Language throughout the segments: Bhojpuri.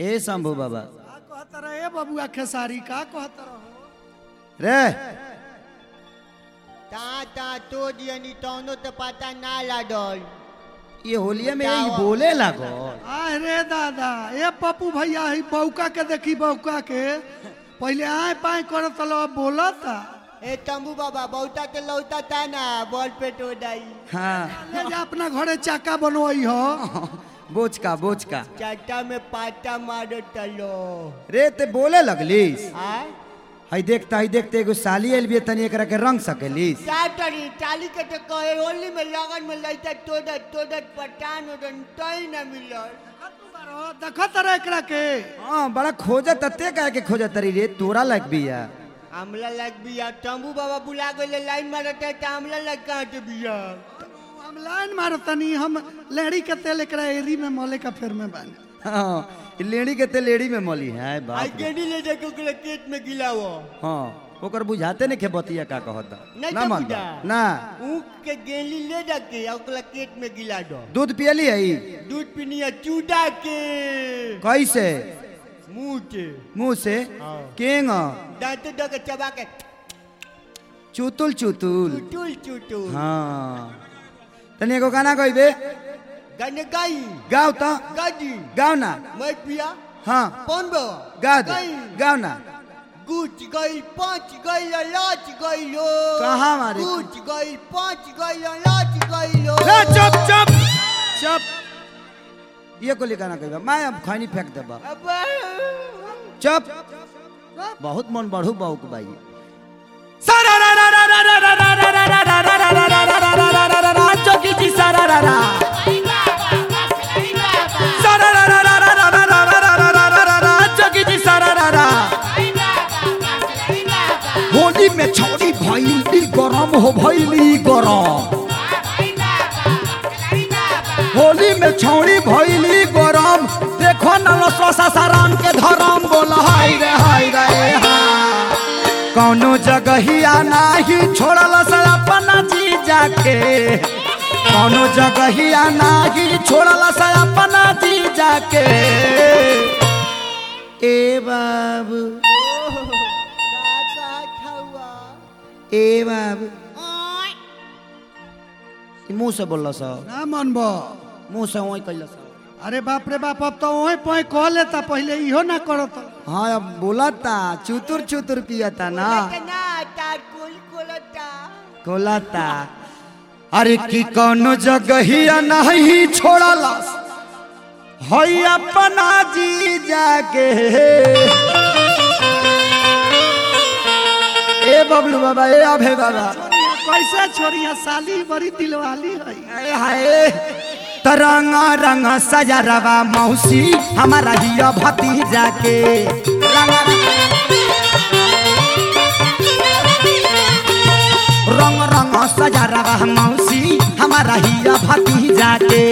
ए शंभू बाबा का कहत रहे बबुआ खेसारी का कहत रहो रे ता ता तो दियनी तौनो तो पता ना लागल ये होलिया में यही बोले लागो आय रे दादा ए पप्पू भैया ही बौका के देखी बौका के पहले आय पाए करत लो बोलता ए तंबू बाबा बहुता के लौता था ना बॉल पे तो डाई हाँ ले जा अपना घरे चाका बनवाई हो बोझ का बोझ का चाटा में पाटा मारो तलो रे ते बोले लगलीस आ हई देखता हई देखते एगो साली आइल भी तनी एकरा के रंग सकेलीस चाटरी चाली के तो कहे होली में लगन में लइता तोदत तोदत पटान ओदन तई ना मिलल देखत रहे एकरा के हाँ बड़ा खोजत तते काहे के खोजत तरी रे तोरा लग बिया आमला लग बिया तंबू बाबा बुला गए लाइन मारत है त आमला लग कहाँ के बिया हम लाइन मारतनी हम लेहड़ी के तेल एकरा एरी में मोले का फेर में बानी हाँ ई लेडी के ते लेडी में मली है आई बाप रे। गेडी ले जाके ओकरा पेट में गिलावो हाँ ओकर बुझाते नहीं खे बतिया का कहता नहीं ना तो मन बुझा। ना ऊख के गेली ले जाके ओकरा पेट में गिला दो दूध पियली है ई? दूध पीनिया चूड़ा के कैसे मुंह के मुंह से हाँ। केंग दांत दो के चबा के चुतुल चुतुल चुटुल चुटुल हाँ तनी एगो गाना गइबे गन गई गाओ तो गदी गाओ ना मैं पिया हाँ कौन बा गा दे गई गाओ ना गुच गई पाँच गई लाच गई लो कहाँ मारे? गुच गई पाँच गई लाच गई लो रे चुप चुप चुप ये को गाना कहिबा मैं अब खैनी फेंक देबा अब चुप बहुत मन बढ़ू बाउक बाई होली में छौरी भैली गरम हो भैली गरम होली में छौरी भैली गरम देखो न लसवा साराम के धरम बोल हाय रे हाय रे हाय कौनो जगहिया नाही छोड़ल से अपना जी जाके कौनो जगहिया नाही छोड़ल से अपना जी जाके ए बाबू ए बाबू ई मुंह से बोल सा ना मनबो मुंह से वही कैल सा अरे बाप रे बाप अब तो वही पोई कह लेता पहले इहो ना करत हाँ अब बोलता चुतुर चुतुर पियता ना कोलाता अरे की कौनो जगहिया नहीं छोड़ला हई अपना जी जाके ए बबलू बाबा ए अभे बाबा कैसे छोड़िया साली बड़ी दिलवाली है हाय हाय तरंगा रंग सजा रवा मौसी हमारा हिया भतीजा के रंगा रंग रंग सजा रवा मौसी हमारा हिया भतीजा के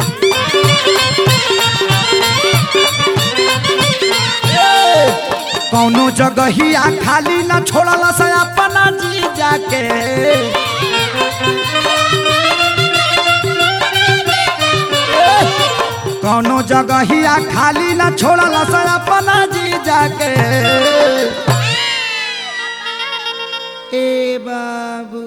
कौनो जगहिया खाली न छोड़ला से अपना जी जाके कौनो जगहिया खाली न छोड़ला से अपना जी जाके ए बाबू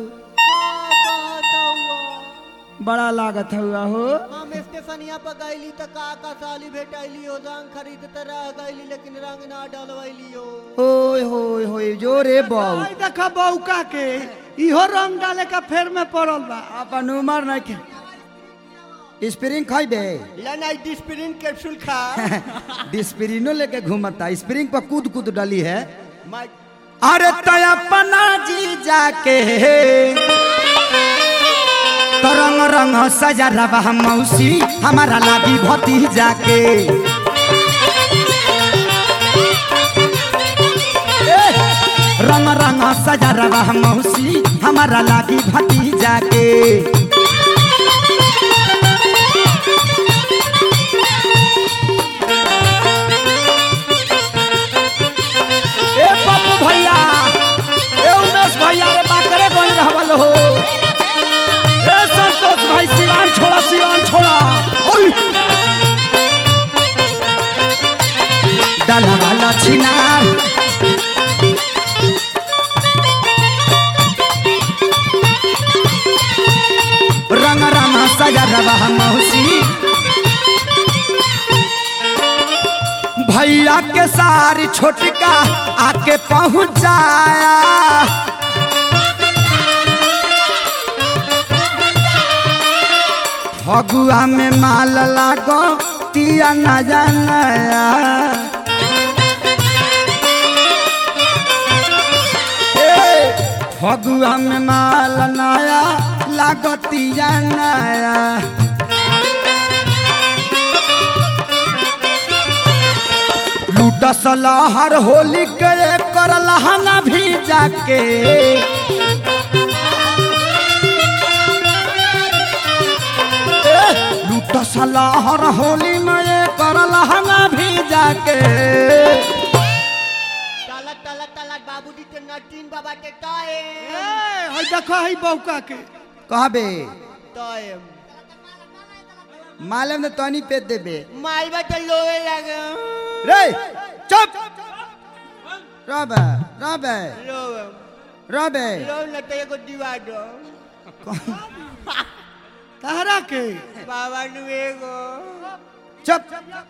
बड़ा लागत हुआ हो हम स्टेशनिया पर गईली त का का साली भेटैली हो रंग खरीद त रह गईली लेकिन रंग ना डलवैली हो ओए होए होए जोरे बाऊ आई देखा बौका के इहो रंग डाले का फेर में पड़ल बा अपन उमर नहीं के स्प्रिंग खाई दे लेना डिस्प्रिन कैप्सूल खा डिस्प्रिनो लेके घूमता स्प्रिंग पर कूद कूद डाली है मैं अरे तो अपना जी जाके तो रंग रंग सजा रवा मौसी हमारा लागी भती जाके रंग रंग सजा रवा मौसी हमारा लागी भती जाके ए पप्पू भैया ए उमेश भैया रे बाकरे गोल रहवल हो ए संतोष भाई सिवान छोड़ा सिवान छोड़ा ओय डाला वाला छिनार रंग रंग सजा रवा मौसी भैया के सारी छोटका आके पहुंचाया फगुआ में माल लागो तिया न जानया ए, फगुआ में माल नया लागो तिया नया लूटस लहर होली के कर लहंगा भी जाके लूटस लहर होली में ये कर लहंगा भी जाके तलत तलत तलत बाबूजी के नटीन बाबा के टाए ए, हई देखो हई बौका के कहबे टाए मालूम ने तनी पे देबे मालवा तो लोए लगे रे चुप रबे रबे लोए रबे लो न तो एगो दीवा दो तहरा के बाबा नु एगो चुप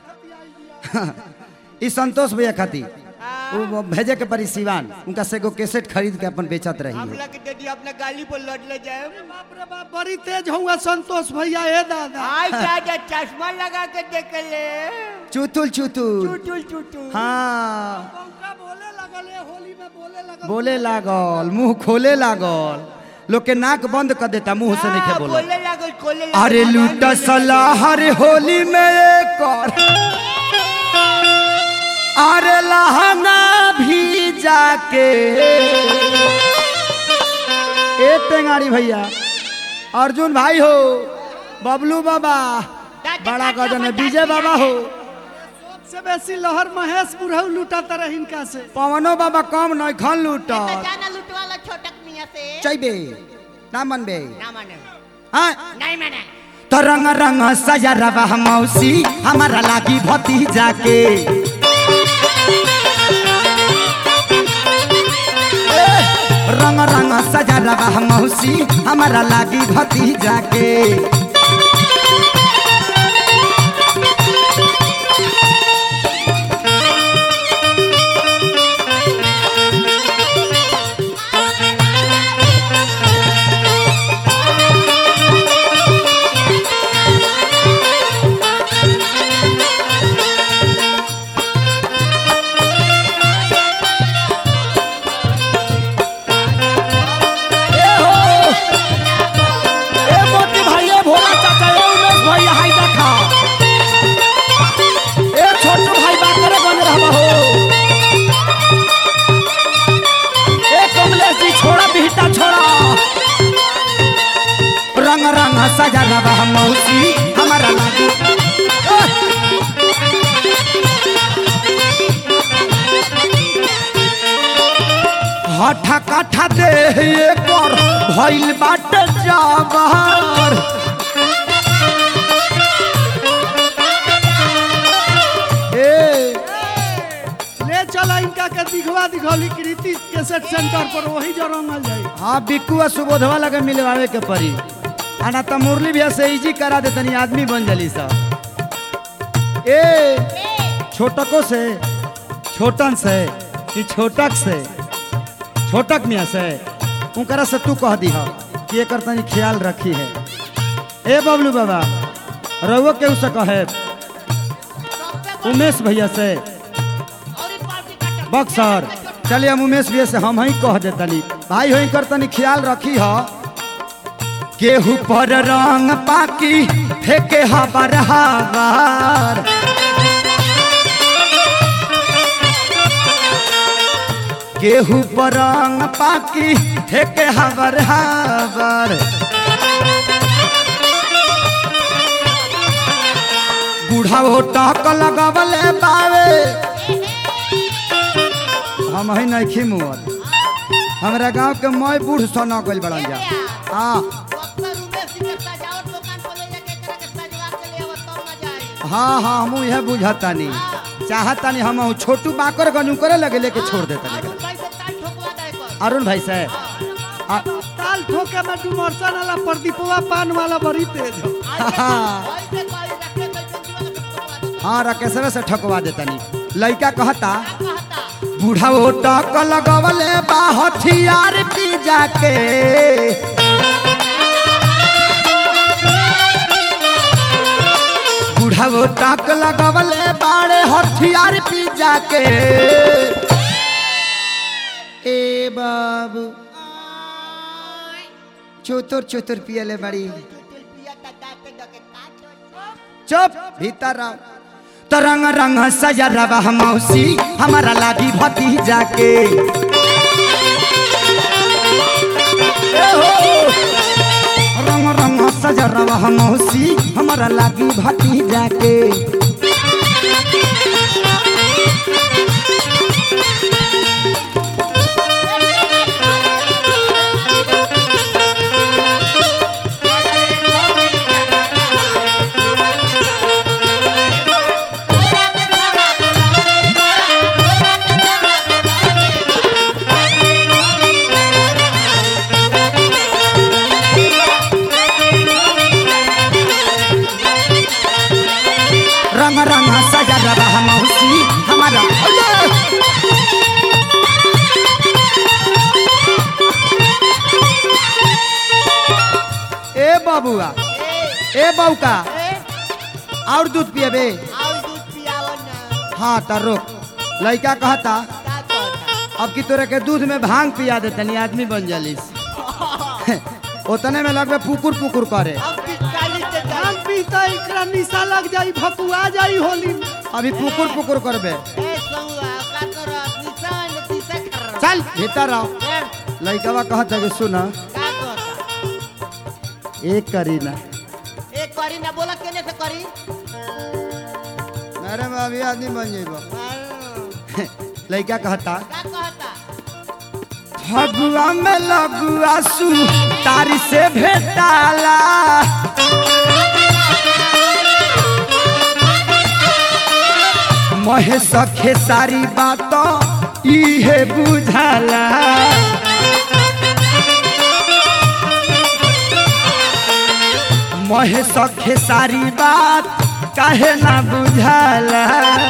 ई संतोष भैया खाती आ, वो वो भेजे के परी सिवान उनका से एगो कैसेट खरीद के अपन बेचत रही हम है लग दीदी अपना गाली पर लड़ ले जाए बाप रे बाप बड़ी तेज हुआ संतोष भैया ए दादा आई दादा चश्मा लगा के देख ले चुतुल चुतुल चुटुल चुटुल हाँ बौका बोले लगल ए होली में बोले लगल बोले लागल मुंह खोले लागल लोग के नाक बंद कर देता मुंह से नहीं हाँ, बोला बोले लागल खोले लागल अरे लूट सलाहर होली में एक और अरे लहंगा भी जाके ए टेंगारी भैया अर्जुन भाई हो बबलू बाबा बड़ा गजन है विजय बाबा हो सबसे बेसी लहर महेश बुढ़ऊ लूटा रह इनका से पवनो बाबा कम नहीं खन लूट जाना लुटवाला छोटक मियां से चैबे ना मनबे ना माने हाँ नहीं माने तो रंग रंग सजा रवा मौसी हमारा लागी भतीजा के ए, रंग रंग सजा रवा मौसी हमारा लागी भतीजा के ए हो ए मोती भाई ए भोला चाचा ए उमेश भाई हाय देखा ए छोटू भाई बात करे बन रहा हो ए कमलेश जी छोड़ा बिहटा छोड़ा रंग रंग सजा रवा मौसी हमारा लागू ए! हठा काठा दे पर भइल बाटे जाबर ए ले चला इनका के दिखवा दिखौली कृति कैसेट सेंटर पर वही जो रंगल जाई हाँ बिक्कू आ सुबोधवा लगे मिलवावे के परी आना तो मुरली भैया से इजी करा दे तनी आदमी बन जली सब ए छोटको से छोटन से कि छोटक से छोटक मियाँ से उनकरा से तू कह दीह कि एकर तनी ख्याल रखी है ए बबलू बाबा रउआ केहू से कहे उमेश भैया से बक्सर चलिए हम उमेश भैया से हम ही कह देतनी भाई हो कर तनी ख्याल रखी ह केहू पर रंग पाकी फेंके हबर हबर केहू पर रंग पाकी फेंके हबर हबर बूढ़ा हो टक लगवले बावे हम ही नहीं मुअल हमरा गांव के मय बूढ़ सोना गइल बड़न जा हाँ हाँ हाँ हम यह बुझतानी चाहता नहीं हम हूँ छोटू बाकर गनू करे लगे लेके छोड़ देता अरुण नहीं भाई से ताल ठोकवा दे कर अरुण भाई से आ, ताल ठोके में डुमरसन वाला प्रदीपवा पान वाला बड़ी तेज हो भाई से कोई रखे कोई कंजुआ के ठोकवा दे हाँ रकेशवे से ठकवा देता नहीं लड़का कहता कहता बूढ़ा वो टक लगवले बा हथियार पी जाके बूढ़ा वो टक लगवले बाड़े हथियार पी जाके ए बाबू चोतुर चोतुर पियले बड़ी तुल पिया ता दाते डके काट चुप भीतर रहो तो रंग रंग सजा रवा मौसी हमारा लागी भतीजा के ए हो। रंग रंग सजा रवा मौसी हमारा लागी भतीजा के रंग रंग सजा रवा मौसी हमारा ए बाबुआ ए बौका और दूध पिएबे और दूध पियावन ना हाँ तो रोक लड़का कहता का कहता अब की तोरे के दूध में भांग पिया देतनी आदमी बन जालिस उतने में लगभग पुकुर पुकुर करे अब पिचकारी से धान पीता एकरा निशा लग जाई भकुआ जाई होली में अभी पुकुर पुकुर करबे ए सौआ का कर निशान दिशा कर चल भीतर आओ कर लड़कवा कहता कि सुन का कहता एक करी ना एक करी ना बोला केने से करी मेरे में अभी आदमी बन जेबो हाँ, लड़का कहता का कहता फगुआ में लगुआ सु तारी से भेटाला महेश खेसारी बात इहे बुझाला महेश खेसारी बात काहे ना बुझाला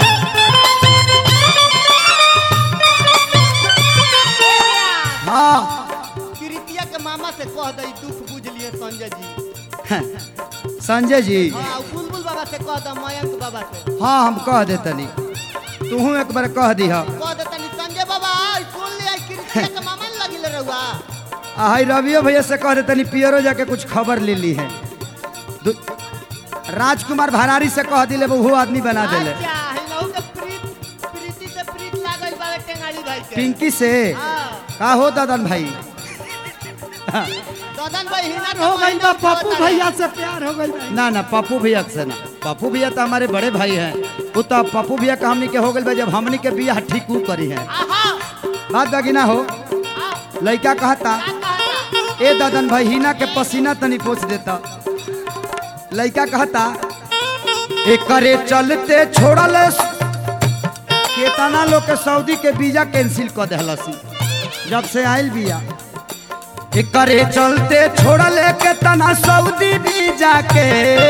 हाँ किरितिया के मामा से कह दई दुख बुझ लिए संजय जी संजय जी हाँ बुलबुल बाबा से कह द मयंक बाबा से हाँ हम कह देतनी तूहू एक बार कह दीह कह देतनी संजय बाबा आई सुन लिया किरितिया के मामा न लगिले रहुआ हाई रवियो भैया से कह देतनी पियरो जाके कुछ खबर ले ली है दु- राजकुमार भरारी से कह दिले वो आदमी बना देले अच्छा हिनहु के प्रीत प्रीति से प्रीत लागल बावे टेंगाड़ी भाई के पिंकी से हाँ का हो दादन भाई ददन भाई हिना हो गई बा पप्पू भैया से प्यार हो गई बा ना ना पप्पू भैया से ना पप्पू भैया तो हमारे बड़े भाई हैं वो तो पप्पू भैया का हमनी के हो गई बा जब हमनी के बियाह ठीक ऊ करी है आहा बात बाकी ना हो आ लड़का कहता का कहता ए दादन भाई हिना के पसीना तनी पोछ देता लड़का कहता एकरे चलते छोड़ल केतना लोग के सऊदी के वीजा कैंसिल कर देहलसी जब से आइल बिया एकरे चलते छोड़ल केतना सऊदी वीजा के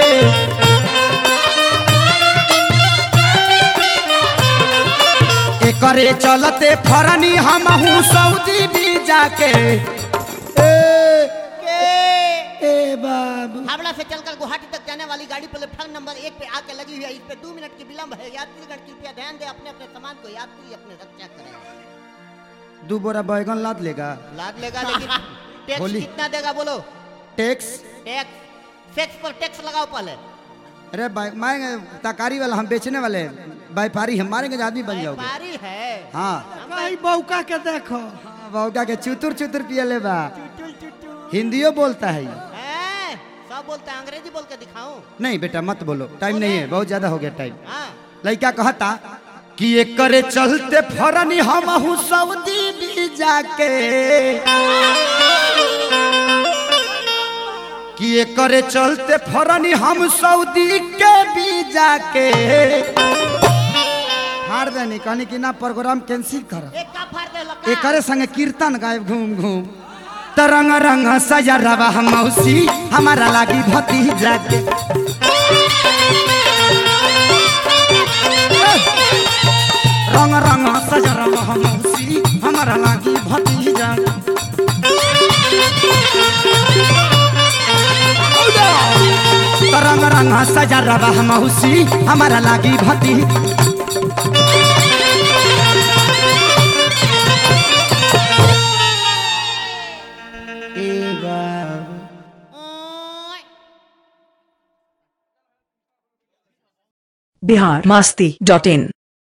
एकरे चलते फरनी हमहू सऊदी वीजा के ए के ए बाबू हावड़ा से चलकर गुवाहाटी तक जाने वाली गाड़ी प्लेटफॉर्म नंबर एक पे आके लगी हुई है इस पे दो मिनट की विलंब है यात्रीगण कृपया ध्यान दें अपने अपने सामान को यात्री अपने रक्षा करें दू बोरा बैगन लाद लेगा लाद लेगा लेकिन टैक्स होली। कितना देगा बोलो टैक्स टैक्स सेक्स पर टैक्स लगाओ पहले अरे भाई- मारेंगे ताकारी वाला हम बेचने वाले हैं। व्यापारी हम मारेंगे तो आदमी बन जाओगे व्यापारी है हाँ कहीं बौका के देखो बौका के चुतुर चुतुर पियले बा टुटुल टुटुल हिंदियो बोलता है ये। हैं? सब बोलते हैं अंग्रेजी बोल के दिखाऊं नहीं बेटा मत बोलो टाइम नहीं है बहुत ज्यादा हो गया टाइम हाँ लड़का कहता कि ये करे चलते फरनी हम सऊदी भी जाके कि ये करे चलते फरनी हम सऊदी के भी जाके देनी कहनी कि ना प्रोग्राम कैंसिल कर एक का फाड़ दे लका एकरे संगे कीर्तन गायब घूम घूम तरंग रंग सजा रवा हम मौसी हमारा लागी भतीजा के रंग रंग सजा रवा हम मौसी हमारा लागी भतीजा तरंग रंग सजा रवा हम मौसी हमारा लागी भतीजा ओए बिहार मस्ती डॉट इन